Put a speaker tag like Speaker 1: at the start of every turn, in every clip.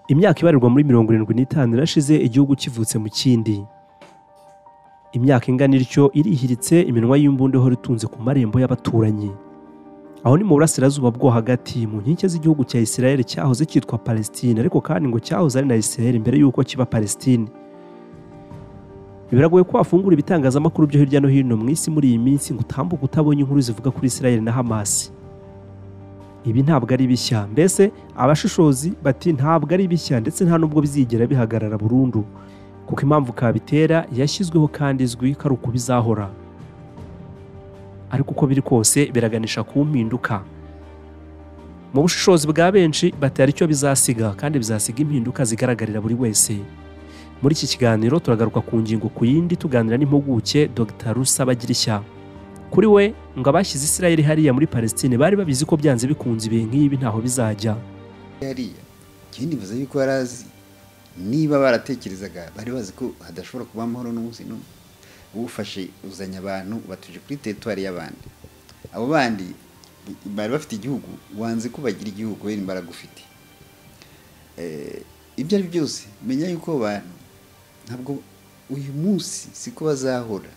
Speaker 1: imyaka ibarirwa muri mirongo irindwi n'itanu irashize igihugu kivutse mu kindi imyaka ingana ityo irihiritse iminwa y'imbunda ihora itunze ku marembo y'abaturanyi aho ni mu burasirazuba bwo hagati mu nkike z'igihugu cya Israel cyahoze cyitwa Palestine ariko kandi ngo cyahoze ari na Israel mbere y'uko kiba Palestine biragoye ko wafungura ibitangazamakuru byo hirya no hino mu isi muri iyi minsi ngo utambuke utabonye inkuru zivuga kuri Israel na Hamas ibi ntabwo ari bishya mbese abashishozi bati ntabwo ari bishya ndetse nta nubwo bizigera bihagarara burundu kuko impamvu kabitera yashyizweho kandi izwi ko ari uko bizahora ariko uko biri kose biraganisha ku mpinduka mu bushishozi bwa benshi batari icyo bizasiga kandi bizasiga impinduka zigaragarira buri wese muri iki kiganiro turagaruka ku ngingo ku yindi tuganira n'impuguke Dr rusa bagirishya kuri we ngo abashyize israel hariya muri palestine bari babizi ko byanze bikunze ibihe nk'ibi ntaho bizajya
Speaker 2: hariya ikindi bivuze yuko yari azi niba baratekerezaga bari bazi ko hadashobora kuba amahoro n'umunsi n'umwe ufashe uzanye abantu batuje kuri teritwari y'abandi abo bandi bari bafite igihugu wanze ko bagira igihugu wenda imbaraga ufite ibyo ari byo byose menya yuko abo bantu ntabwo uyu munsi siko bazahora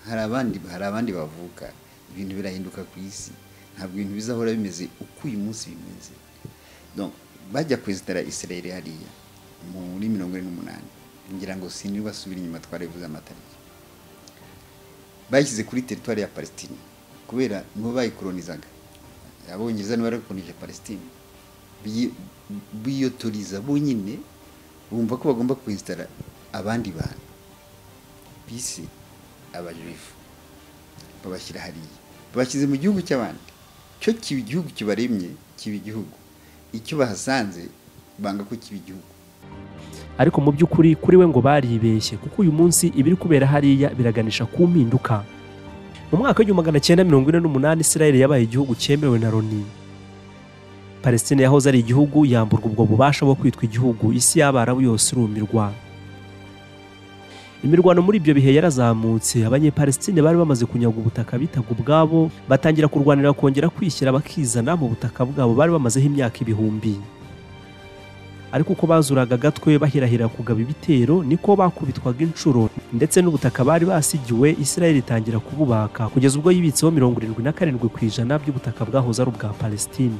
Speaker 2: hari abandi hari abandi bavuka ibintu birahinduka ku isi ntabwo ibintu bizahora bimeze uko uyu munsi bimeze bajya kwesitara isirere hariya muri mirongo ine n'umunani ngira ngo sinzi basubira inyuma twaribuze amatariki bayishyize kuri teritwari ya palestine kubera nibo bayikoronizaga abongereza nibo barakoronije palestine biyotoriza bonyine bumva ko bagomba kwesitara abandi bantu bisi abajurifu babashyira hariya babashyize mu gihugu cy'abandi cyo kiba igihugu kibaremye kiba igihugu icyo bahasanze banga ko kiba igihugu
Speaker 1: ariko mu by'ukuri kuri we ngo baribeshye kuko uyu munsi ibiri kubera hariya biraganisha ku mpinduka mu mwaka w'igihumbi magana cyenda mirongo ine n'umunani israel yabaye igihugu cyemewe na loni palestine yahoze ari igihugu yamburwa ubwo bubasha bwo kwitwa igihugu isi y'abarabu yose irumirwa imirwano muri ibyo bihe yarazamutse abanyepalestine bari bamaze kunyaga ubutaka bitaga ubwabo batangira kurwanira kongera kwishyira bakizana mu butaka bwabo bari bamazeho imyaka ibihumbi ariko uko bazuraga agatwe bahirahira kugaba ibitero niko bakubitwaga inshuro ndetse n'ubutaka bari basigiwe israel itangira kububaka kugeza ubwo yibitseho mirongo irindwi na karindwi ku ijana by'ubutaka bwahoze ari ubwa palestine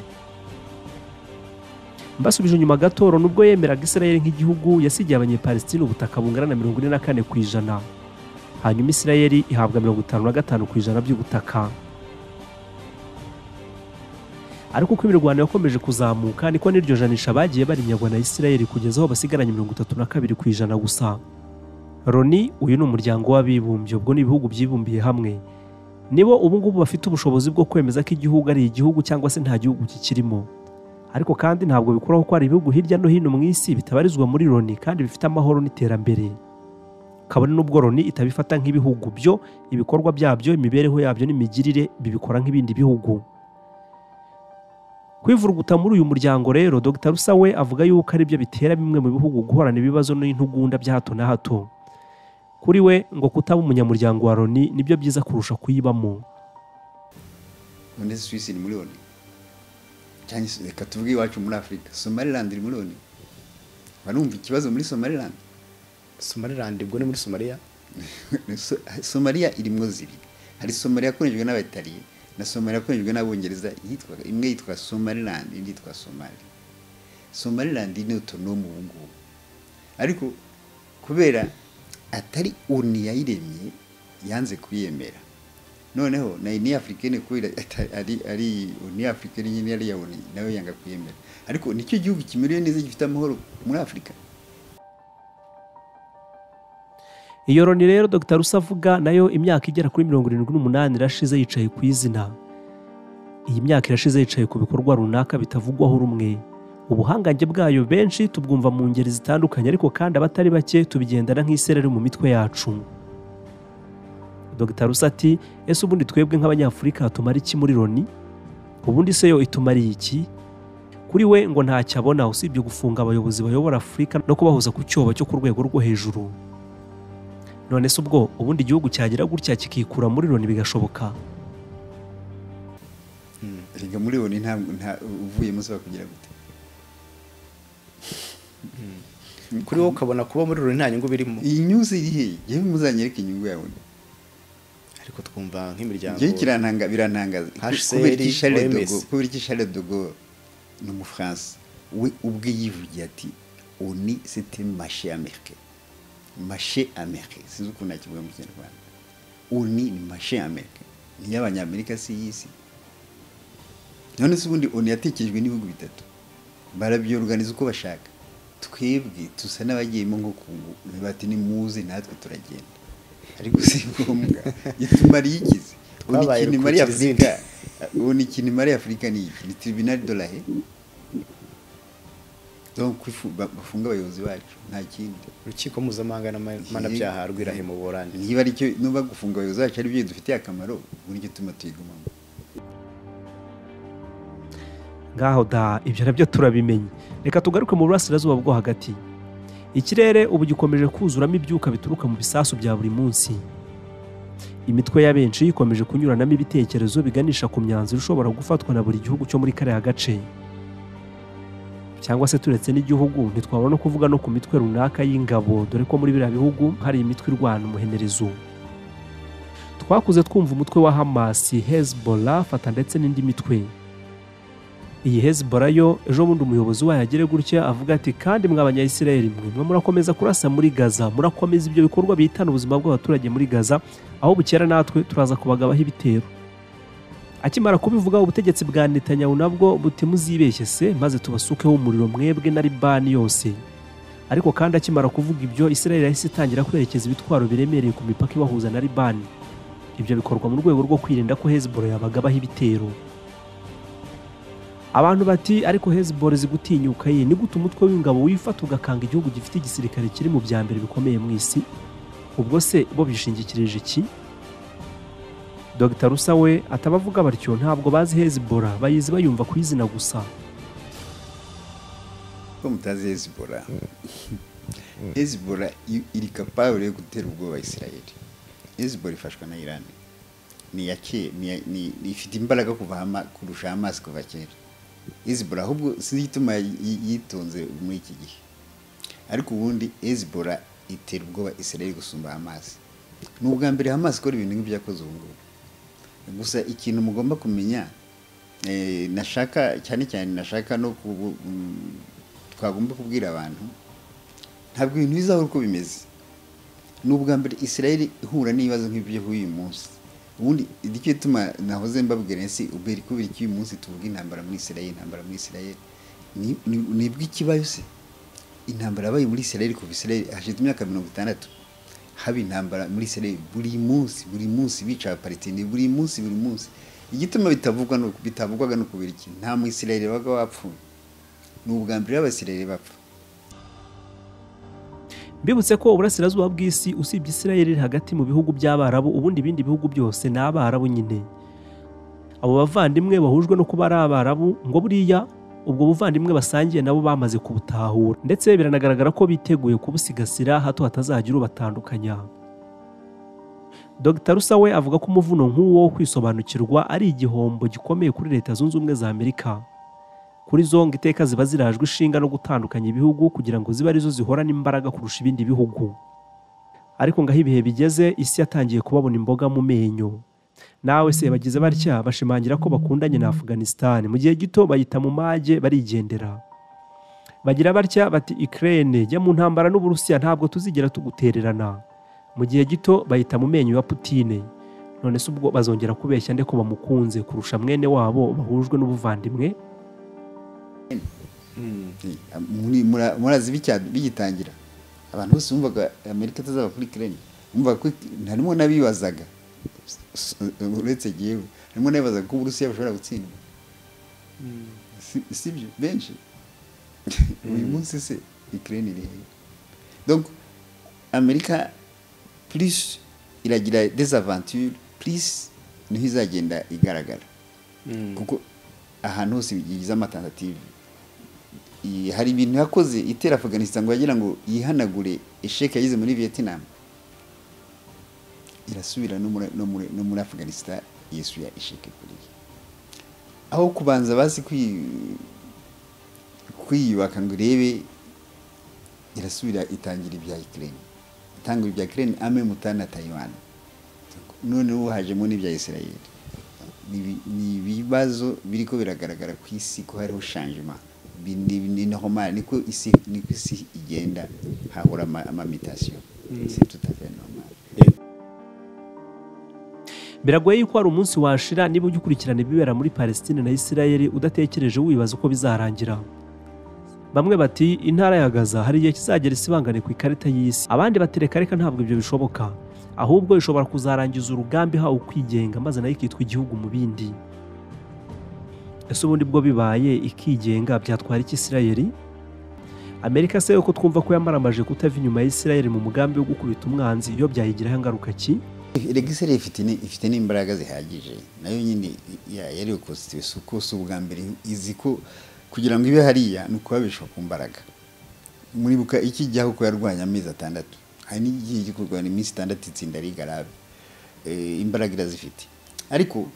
Speaker 1: mbasubije inyuma gato nubwo yemeraga israel nk'igihugu yasigiye abanyepalestine ubutaka bungana na mirongo ine na kane ku ijana hanyuma israel ihabwa mirongo itanu na gatanu ku ijana by'ubutaka ariko uko imirwano yakomeje kuzamuka niko n'iryo janisha bagiye barinyagwa na israel kugeza aho basigaranye mirongo itatu na kabiri ku ijana gusa loni uyu ni umuryango w'abibumbye ubwo ni ibihugu byibumbiye hamwe nibo ubu ngubu bafite ubushobozi bwo kwemeza ko igihugu ari igihugu cyangwa se nta gihugu kikirimo ariko kandi ntabwo bikuraho ko hari ibihugu hirya no hino mu isi bitabarizwa muri loni kandi bifite amahoro n'iterambere kabone n'ubwo loni itabifata nk'ibihugu byo ibikorwa byabyo imibereho yabyo n'imigirire bibikora nk'ibindi bihugu kwivuruguta muri uyu muryango rero dr rusawe avuga yuko aribyo bitera bimwe mu bihugu guhorana ibibazo n'intugunda bya hato na hato kuri we ngo kutaba umunyamuryango wa loni nibyo byiza kurusha kuyibamo
Speaker 2: none suwisi ni muri loni reka tuvuge iwacu muri afurika somalilandi iri muri loni barumva ikibazo muri somalilandi
Speaker 3: somalilandi ubwo ni muri somaliya
Speaker 2: somaliya irimo zibiri hari somaliya yakoreshejwe n'abatariye na somaliya yakoreshejwe n'abongereza imwe yitwa somalilandi indi yitwa somali somalilandi ni otonomu ubu ngubu ariko kubera atari oni yayiremye yanze kuyemera noneho na uniya afurikani kubera ari ari uniya afurikani nyine yari yabona nawe yanga kuyemera ariko nicyo gihugu kimerewe neza gifite amahoro muri afurika
Speaker 1: iyo loni rero dr rusa avuga nayo imyaka igera kuri mirongo irindwi n'umunani irashize yicaye ku izina iyi myaka irashize yicaye ku bikorwa runaka bitavugwaho rumwe ubuhangange bwayo benshi tubwumva mu ngeri zitandukanye ariko kandi abatari bake tubigendana nk'isereri mu mitwe yacu dr rusati ese ubundi twebwe nk'abanyafurika tumara iki muri loni ubundi se yo itumariye iki kuri we ngo ntacyo abona usibye gufunga abayobozi bayobora afurika no kubahoza ku cyobo cyo ku rwego rwo hejuru none se ubwo ubundi igihugu cyagira gutya kikikura muri loni bigashoboka
Speaker 2: reka muri loni ntabwo uvuyemo usaba kugira gute
Speaker 3: kuri wowe ukabona kuba muri ruri nta nyungu birimo
Speaker 2: iyi nyuzi iri hehe yewe muzanyereka inyungu yawe
Speaker 3: ariko twumva nk'imiryango
Speaker 2: njyewe kirantanga birantangaza
Speaker 3: HCR,
Speaker 2: kubera iki Charles de
Speaker 3: OMS.
Speaker 2: Gaulle kubera iki Charles de Gaulle ni umufaransa we ubwe yivugiye ati oni site mashe amerike mashe amerike sinzi ukuntu nakivuga mu kinyarwanda oni ni mashe amerike ni iy'abanyamerika si y'isi none se ubundi oni yatekerejwe n'ibihugu bitatu barabyorganiza uko bashaka twebwe dusa n'abagiyemo nko kungu bati ni muze natwe turagenda ariko si ngombwa gitumara iyigize ubu
Speaker 3: Twabaye
Speaker 2: ikintu imari
Speaker 3: rukurikira izindi.
Speaker 2: afurika ubu ni ikintu imari afurika ni iki ni tiribinari dolahe donc ifu- ba- bafunga abayobozi bacu nta kindi
Speaker 3: urukiko mpuzamahanga n'amanabyaha rw'irahema burande
Speaker 2: niba aricyo nuba gufunga abayobozi bacu aribyo bidufitiye akamaro uburyo tuma tuyigumamo
Speaker 1: ngaho da ibyo nabyo turabimenye reka tugaruke mu burasirazuba bwo hagati ikirere ubu gikomeje kuzuramo ibyuka bituruka mu bisasu bya buri munsi imitwe ya benshi ikomeje kunyuranamo ibitekerezo biganisha ku myanzuro ishobora gufatwa na buri gihugu cyo muri kariya gace cyangwa se turetse n'igihugu ntitwabona no kuvuga no ku mitwe runaka y'ingabo dore ko muri biriya bihugu hari imitwe irwana umuhenerezo twakuze twumva umutwe wa hamasi hezbollah fata ndetse n'indi mitwe iyi hezbollah yo ejo bundi umuyobozi wayo agire gutya avuga ati kandi mwa abanyayisirayeli mwe mwe murakomeza kurasa muri gaza murakomeza ibyo bikorwa bihitana ubuzima bw'abaturage muri gaza aho bukera natwe turaza kubagabaho ibitero akimara kubivuga ubutegetsi bwa netanyahu nabwo buti muzibeshye se maze tubasukeho umuriro mwebwe na libani yose ariko kandi akimara kuvuga ibyo isirayeli yahise itangira kwerekeza ibitwaro biremereye ku mipaka ibahuza na libani ibyo bikorwa mu rwego rwo kwirinda ko hezbollah yabagabaho ibitero abantu bati ariko hezbollah izi gutinyuka ye ni gute umutwe w'ingabo wifata ugakanga igihugu gifite igisirikare kiri mu bya mbere bikomeye mu isi ubwo se bo bishingikirije iki dr rusa we atabavuga batyo ntabwo bazi hezbollah bayizi bayumva ku izina gusa
Speaker 2: ko mutazi hezibora hezibora iri kapabure yo gutera ubwoba isirayeli hezibora ifashwa na irani ni iya ke- ni iya- ni- ni- ifite imbaraga kuva hama- kurusha amazi kuva kera hezibora ahubwo sinzi igituma yi- yitonze muri iki gihe ariko ubundi hezibora itera ubwoba isirayeli gusumba amazi ni ubwa mbere hamazi ikora ibintu nk'ibyo yakoze ubu ngubu gusa ikintu mugomba kumenya eh, nashaka cyane cyane nashaka no kubu- mm, twagomba kubwira abantu ntabwo ibintu bizahora uko bimeze ni ubwa mbere israel ihura n'ibibazo nk'ibyo ihuye uyu munsi ubundi nicyo gituma nahoze mbabwira nsi ubera kubera iki uyu munsi tuvuga intambara muri israel intambara muri israel Ni- ni- ni ibw'ikibazo se intambara yabaye muri israel kuva israel hashize imyaka mirongo itandatu haba intambara muri israel buri munsi buri munsi bica abaparitini buri munsi buri munsi igituma bitavugwa ni uku- bitavugwaga ni ukubera iki nta mu israel wabaga wapfuye ni ubwa mbere abasirere bapfa
Speaker 1: mbibutse ko uburasirazuba bw'isi usibye isirayeli iri hagati mu bihugu by'abarabu ubundi ibindi bihugu byose ni abarabu nyine abo bavandimwe bahujwe no kuba ari abarabu ngo buriya ubwo buvandimwe basangiye nabo bamaze kubutahura ndetse biranagaragara ko biteguye kubusigasira hato hatazagira ubatandukanya dr rusawe avuga ko umuvuno nk'uwo wo kwisobanukirwa ari igihombo gikomeye kuri leta zunze ubumwe za amerika kuri zonga iteka ziba zirajwe ishinga no gutandukanya ibihugu kugira ngo zibe arizo zihorana imbaraga kurusha ibindi bihugu ariko ngaho ibihe bigeze isi yatangiye kubabona imboga mu menyo nawe se bagize batya bashimangira ko bakundanye na afganisitani mu gihe gito bayita mu mage barigendera bagira batya bati ikirere jya mu ntambara n'uburusiya ntabwo tuzigera tugutererana mu gihe gito bayita mu menyo ya putine none se ubwo bazongera kubeshya nde ko bamukunze kurusha mwene wabo bahujwe n'ubuvandimwe
Speaker 2: Muri- mura- murazi bicya- bigitangira abantu bose bumvaga amerika itazaba kuri kireni bumvaga ko harimo n'abibazaga s- uretse jyewe harimo n'abibazaga ko uburusiya bushobora gutsindwa Si- sibyo benshi uyu munsi se ikireni iri hehe donc amerika plus iragira desavanture plus niho izagenda igaragara kuko ahantu hose bigize amatentative I- hari ibintu yakoze itera afganistan ngo yagira ngo yihanagure esheke yagize muri vietnam irasubira no muri, no muri, no muri afganistan yesuya esheke kuriya aho kubanza bazi kwi- kwiyubaka ngo irebe irasubira itangira ibya ikirere itanga ibya ikirere ame mutana taiwan none ubu hajemo n'ibya israel ni ibibazo biri ko biragaragara ku isi ko hariho shanjima ni normal niko isi niko isi igenda hahora amamitasiyo si tutafe normal
Speaker 1: biragoye yuko hari umunsi washira niba ujya ukurikirana ibibera muri palestine na israel udatekereje wibaza uko bizarangira bamwe bati intara ya gaza hari igihe kizagera isibangane ku ikarita y'isi abandi batereka reka ntabwo ibyo bishoboka ahubwo ishobora kuzarangiza urugambi ihawe ukwigenga maze nayo ikitwa igihugu mu bindi ese ubundi bwo bibaye ikigenga byatwara iki israel amerika se yuko twumva ko yamaramaje kutava inyuma ya israel mu mugambi wo gukubita umwanzi iyo byayigiraho ingaruka ki
Speaker 2: regiseri ifite ni- ifite n'imbaraga zihagije nayo nyine ya- yari ukonstituwe si uko si ubwa mbere izi ko kugira ngo ibe hariya ni ukubabishwa ku mbaraga muribuka ikijyaho ko yarwanya amezi atandatu hari n'igihe cyo kurwanya iminsi itandatu itsinda ari garabe Eh, imbaraga irazifite ariko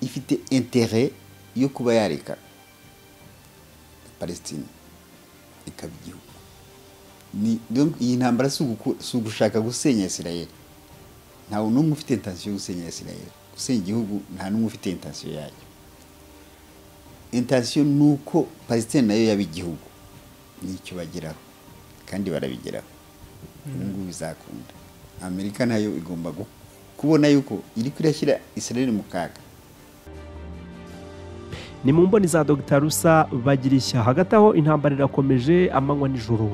Speaker 2: ifite intere yo kuba yareka palestine ikaba igihugu ni donc iyi ntambara si uguku- si ugushaka gusenya israel ntawe n'umwe ufite intansiyo yo gusenya israel gusenya igihugu nta n'umwe ufite intansiyo yayo intansiyo ni uko palestine nayo yaba igihugu nicyo bageraho kandi barabigeraho ubu ngubu bizakunda amerika nayo igomba gu- kubona yuko iri kurashyira israel mu kaga
Speaker 1: ni mu mboni za dr rusa bagira ishya hagati aho intambara irakomeje amanywa nijoro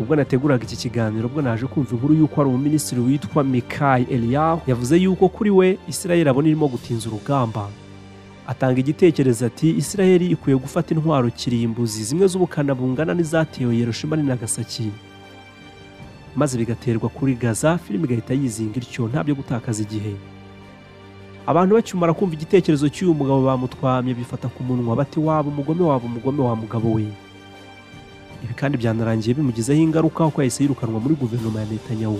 Speaker 1: ubwo nateguraga iki kiganiro ubwo naje kumva inkuru y'uko hari umuminisitiri witwa mikayi eliyahu yavuze yuko kuri we israel abona irimo gutinza urugamba atanga igitekerezo ati israel ikwiye gufata intwaro kirimbuzi zimwe z'ubukana bungana n'izatewe yerushima ni nagasaki maze bigaterwa kuri gaza filime igahita yizinga ityo nta byo gutakaza igihe abantu bakimara kumva igitekerezo cy'uyu mugabo bamutwamye bifata ku munwa bati waba umugome waba umugome wa mugabo we ibi kandi byanarangiye bimugizeho ingaruka kuko yahise yirukanwa muri guverinoma ya netanyahu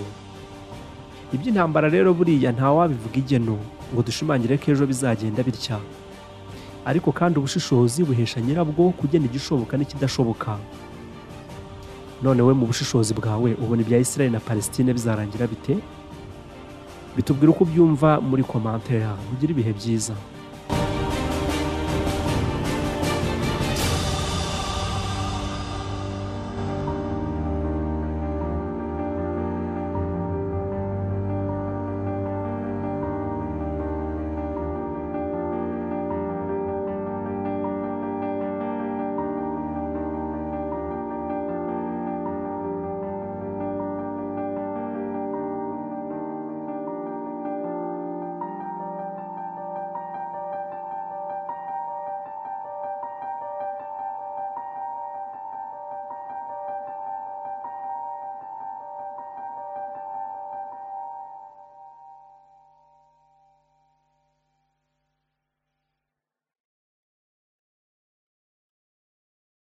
Speaker 1: iby'intambara rero buriya ntawabivuga igeno ngo dushimangire ko ejo bizagenda bitya ariko kandi ubushishozi buhesha nyirabwo kugena igishoboka n'ikidashoboka none we mu bushishozi bwawe ubona ibya israel na palestine bizarangira bite bitubwira uko ubyumva muri komantere mugire ibihe byiza